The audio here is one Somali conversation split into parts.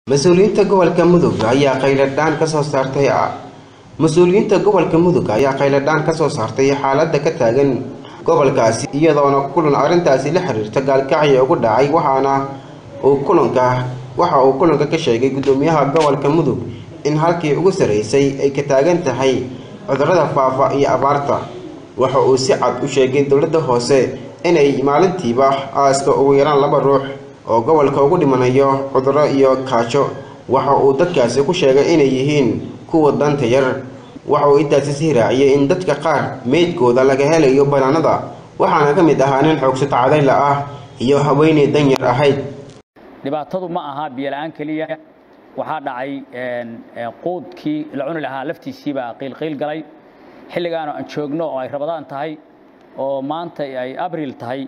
mas-uuliyiinta gobolka mudug ayaa khayladhaan kasoo saartay mas-uuliyiinta gobolka mudug ayaa khayladhaan kasoo saartay xaaladda ka taagan gobolkaasi iyadoona kulan arrintaasi la xiriirta gaalkacya ugu dhacay waxaana uu kulanka waxa uu kulanka ka sheegay guddoomiyaha gobolka mudug in halkii ugu sarreysay ay ka taagan tahay cudurrada faafa iyo abaarta waxa uu si cad u sheegay dowladda hoose inay maalintiiba aaska ugu yaraan laba ruux oo gobolka ugu dhimanayo cudurro iyo kaajo waxa uu dadkaasi ku sheegay inay yihiin kuwa danta yar waxa uu intaasi sii raaciyay in dadka qaar meydkooda laga helayo banaanada waxaana ka mid ahaa nin xoogsato cadayla ah iyo haweeney danyar ahayd dhibaatadu ma aha biyola-aan keliya waxaa dhacay quudkii la cuni lahaa laftiisiibaa qiilqiil galay xilligaanu aan joogno oo ay rabadaan tahay oo maanta ay abril tahay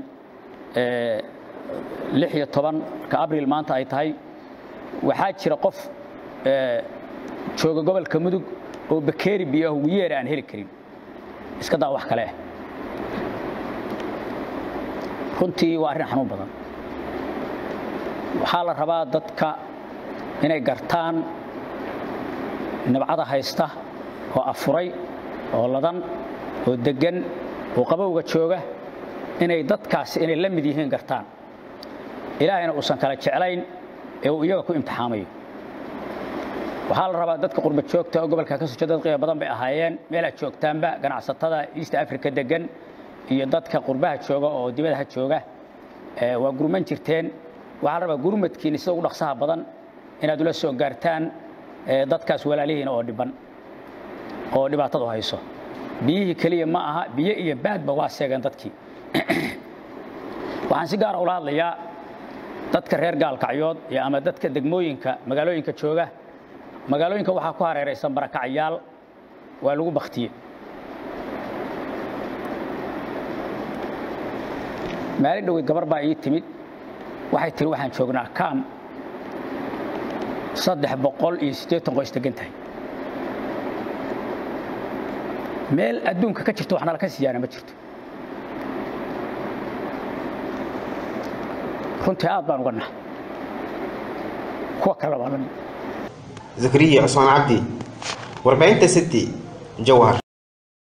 lix iyo tobanka abril maanta ay tahay waxaa jira qof jooga gobolka mudug oo bakeeri biyaah ugu yeera aan heli karin iska daa wax kale ah runtii waa arrin xanuun badan waxaa la rabaa dadka inay gartaan nabcada haysta oo afuray oo ladan oo deggan oo qabowga jooga inay dadkaasi inay la mid yihiin gartaan ilaahayna uusan kala jeclayn ee uu iyaga ku imtixaamayo waxaa la rabaa dadka qurba joogta oo gobolka ka soo jeeda dad qiimo badan bay ahaayeen meelaad joogtaanba ganacsatada east africa degan iyo dadka qurbaha jooga oo dibadaha jooga waa gurman jirteen waxaa la rabaa gurmadkiina sida ugu dhaqsaha badan inaad ula soo gaartaan dadkaas walaalihiina oo dhiban oo dhibaatadu hayso biyihii keliya ma aha biyo iyo baadba waa seegeen dadkii waxaan si gaara ula hadlayaa dadka reer gaalkacyood iyo ama dadka degmooyinka magaalooyinka jooga magaalooyinka waxaa ku hareeraysan barakacyaal waa lagu baktiye maalin dhoweyd gabar baa ii timid waxay tiri waxaan joognaa kaam saddex boqol iyo siddeetan qoys degan tahay meel adduunka ka jirto wax nala ka siiyaana ma jirto runtii aad baan uga nahay kuwa kale waa lamid zakariya cusmaan cabdi warbaahinta city jawhar